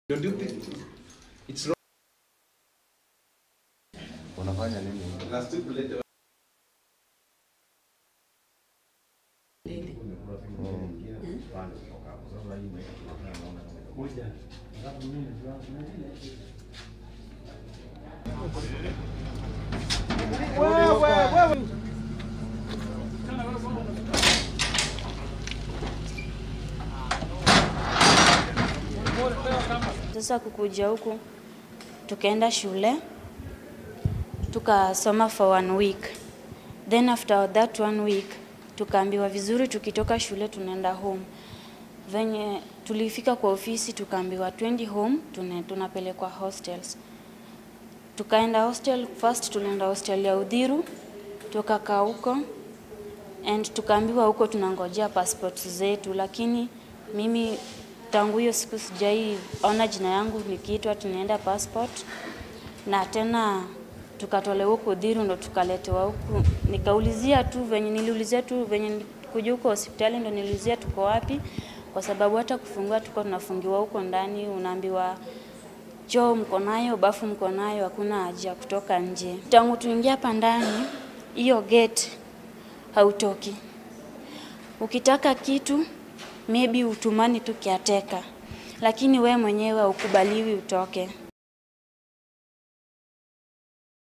Don't you think it's wrong? Unafanya nini? Last week ulete Sasa kukuja huku tukaenda shule tukasoma for one week, then after that one week tukaambiwa vizuri, tukitoka shule tunaenda home. Venye tulifika kwa ofisi tukaambiwa twendi home, tuna- tunapelekwa hostels. Tukaenda hostel, first tulienda hostel ya Udhiru, tukakaa huko and tukaambiwa huko tunangojea passport zetu, lakini mimi tangu hiyo siku sijai ona jina yangu nikiitwa tunaenda passport, na tena tukatolewa huko Udhiru ndo tukaletewa huku. Nikaulizia tu venye niliulizia tu venye kuja huko hospitali ndo niliulizia tuko wapi, kwa sababu hata kufungua tuko tunafungiwa huko ndani, unaambiwa choo mko nayo, bafu mko nayo, hakuna haja ya kutoka nje. Tangu tuingia hapa ndani, hiyo gate hautoki. Ukitaka kitu maybe utumani tu kiateka, lakini we mwenyewe haukubaliwi utoke.